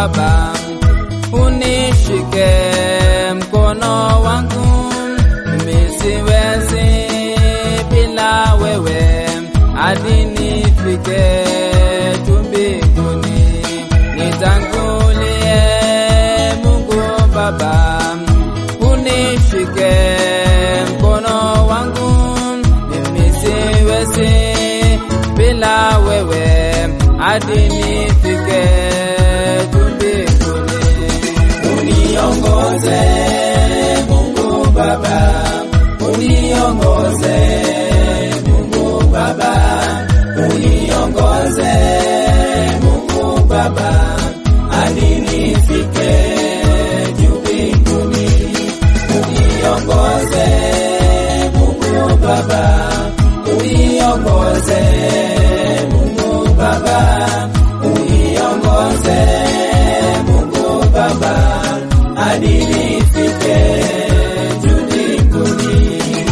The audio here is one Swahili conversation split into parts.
Baba, unishike mkono wangu, mimi siwezi bila wewe, hadi nifike tu mbinguni. Nitangulie Mungu Baba, unishike mkono wangu, mimi siwezi bila wewe, hadi nifike tu mbinguni. Uniongoze Mungu Baba, uniongoze Mungu Baba, uniongoze Mungu Baba, hadi nifike juu mbinguni. Uniongoze Mungu Baba, uniongoze Mungu Baba, uniongoze Mungu Baba, hadi nifike juu mbinguni.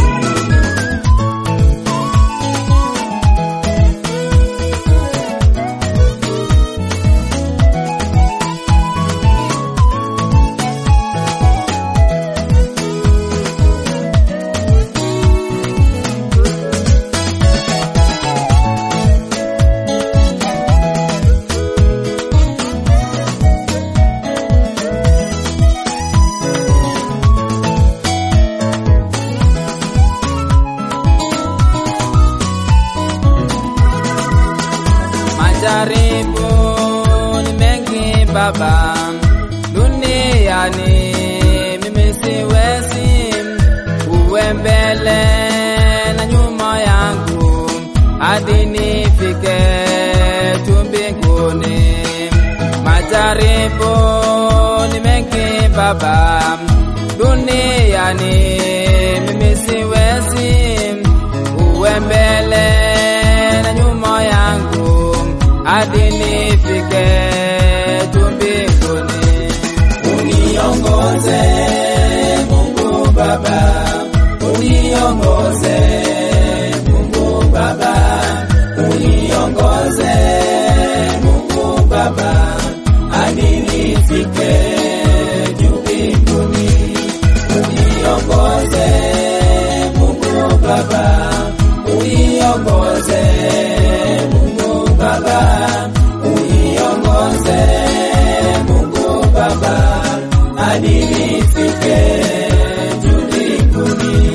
Majaribu ni mengi Baba, duniani mimi siwezi, uwe mbele na nyuma yangu, hadi nifike tu mbinguni. Majaribu ni mengi Baba, duniani mimi siwezi, uwe mbele na nyuma yangu hadi nifike tu mbinguni. Uniongoze Mungu Baba, uniongoze Mungu Baba, uniongoze Mungu Baba, hadi nifike juu mbinguni. Uniongoze Mungu Baba, uniongoze Mungu Baba, uniongoze Mungu Baba, hadi nifike juu mbinguni.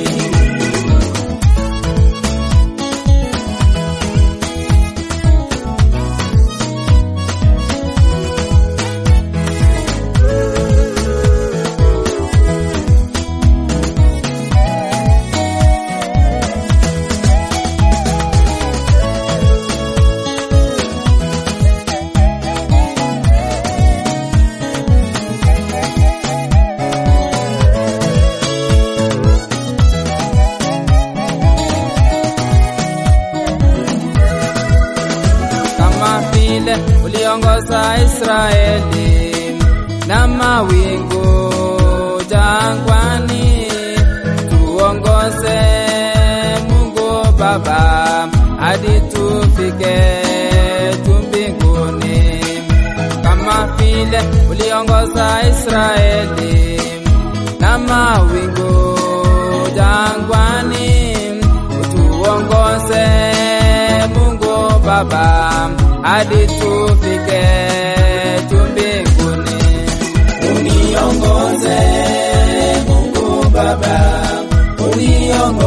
kama vile uliongoza Israeli na mawingu jangwani, tuongoze Mungu Baba hadi tufike tu mbinguni, kama vile uliongoza Israeli na mawingu jangwani, tuongoze Mungu Baba hadi tufike tu mbinguni. Uniongoze Mungu Baba, uniongoze